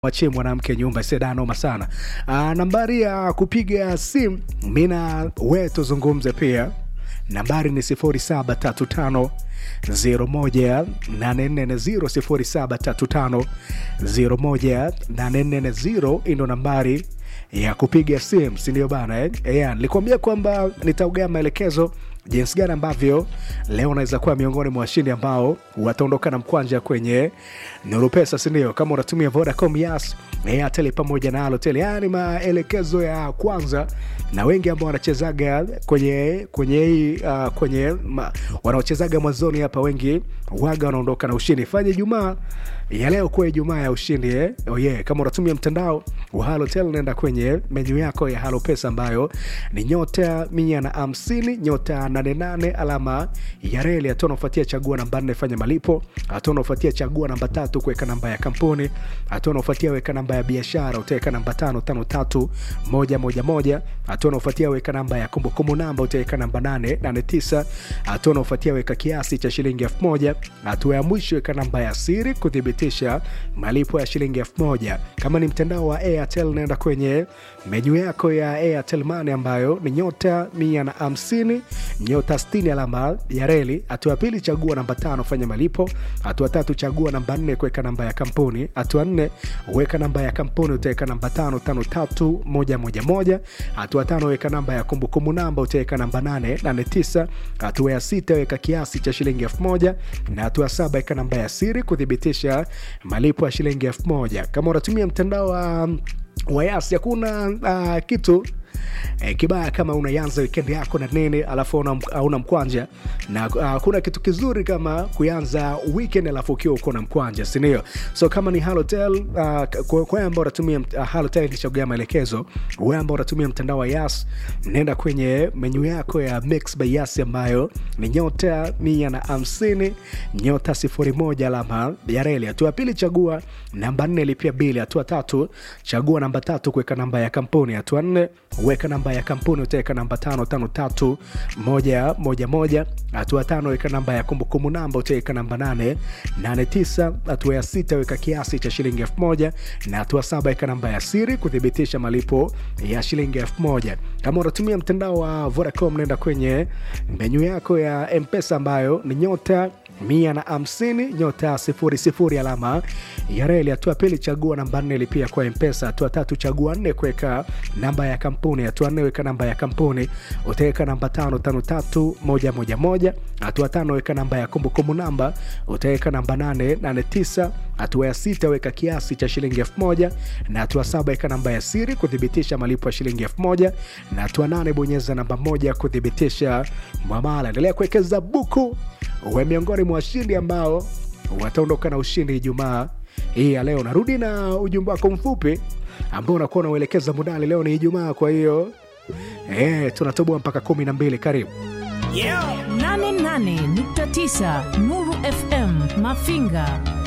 wachie mwanamke nyumba sedanoma sana. Aa, nambari ya kupiga simu mina we tuzungumze pia, nambari ni 0735 01840 0735 ndo nambari ya kupiga simu, si ndio bana eh? Yeah, nilikwambia kwamba nitaugea maelekezo jinsi gani ambavyo leo unaweza kuwa miongoni mwa washindi ambao wataondoka na mkwanja kwenye Nuru Pesa, si ndio? Kama unatumia Vodacom, Yas, Airtel pamoja na Halotel, yani maelekezo ya kwanza, na wengi ambao wanachezaga kwenye kwenye hii uh, kwenye ma, wanaochezaga mwanzoni hapa, wengi waga wanaondoka na ushindi. Fanye Ijumaa ya leo kuwa Ijumaa ya ushindi eh? Oh yeah. Kama unatumia mtandao wa Halotel, nenda kwenye menyu yako ya Halo Pesa ambayo ni nyota mia na hamsini nyota 88 alama ya reli. Hatua unaofuatia chagua namba nne, fanya malipo. Hatua unaofuatia chagua namba tatu, kuweka namba ya kampuni. Hatua unaofuatia weka namba ya biashara, utaweka namba tano tano tatu moja moja moja. Hatua unaofuatia weka namba ya kumbukumbu namba, utaweka namba nane nane tisa. Hatua unaofuatia weka kiasi cha shilingi elfu moja. Hatua ya mwisho weka namba ya siri kuthibitisha malipo ya shilingi elfu moja. Kama ni mtandao wa Airtel, naenda kwenye menyu yako ya Airtel Money ambayo ni nyota mia na hamsini nyota 60 alama ya reli. Hatua ya pili chagua namba tano fanya malipo. Hatua tatu chagua namba nne kuweka namba ya kampuni. Hatua nne weka namba ya kampuni, utaweka namba tano tano tatu moja moja moja. Hatua tano weka namba ya kumbukumbu namba, utaweka namba nane nane tisa. Hatua ya sita weka kiasi cha shilingi elfu moja na hatua saba weka namba ya siri kuthibitisha malipo ya shilingi elfu moja. Kama unatumia mtandao wa wayasi hakuna uh, kitu E, kibaya kama unaanza wikendi yako na nini alafu hauna mkwanja na uh, kuna kitu kizuri kama kuanza weekend alafu ukiwa uko na mkwanja sindio? So kama ni Halotel uh, kwa ambao unatumia uh, Halotel nilichagua maelekezo. Wewe ambao unatumia mtandao wa Yas, nenda kwenye menyu yako ya Mix by Yas ambayo ni nyota mia na hamsini nyota sifuri moja alama ya reli. Hatua ya pili chagua namba nne lipia bili. Hatua tatu chagua namba tatu kuweka namba ya kampuni. Hatua nne weka namba ya kampuni utaweka namba tano tano tatu moja moja moja. Hatua tano weka namba ya kumbukumbu namba utaweka namba nane nane tisa. Hatua ya sita weka kiasi cha shilingi elfu moja na hatua saba weka namba ya siri kuthibitisha malipo ya shilingi elfu moja. Kama unatumia mtandao wa Vodacom, nenda kwenye menyu yako ya Mpesa ambayo ni nyota mia na hamsini nyota sifuri sifuri alama ya reli. Hatua pili chagua namba nne lipia kwa Mpesa. Hatua tatu chagua nne kuweka namba ya kampuni. Hatua nne weka namba ya kampuni utaweka namba tano tano tatu moja moja moja. Hatua tano weka namba ya kumbukumbu namba utaweka namba nane nane tisa. Hatua ya sita weka kiasi cha shilingi elfu moja na hatua saba weka namba ya siri kuthibitisha malipo ya shilingi elfu moja na hatua nane bonyeza namba moja kuthibitisha mwamala. Endelea kuwekeza buku uwe miongoni mwa washindi ambao wataondoka na ushindi Ijumaa hii ya leo. Narudi na ujumbe wako mfupi ambao unakuwa unauelekeza mudani. Leo ni Ijumaa, kwa hiyo eh, tunatoboa mpaka kumi na mbili. Karibu yeah. 88.9 Nuru FM Mafinga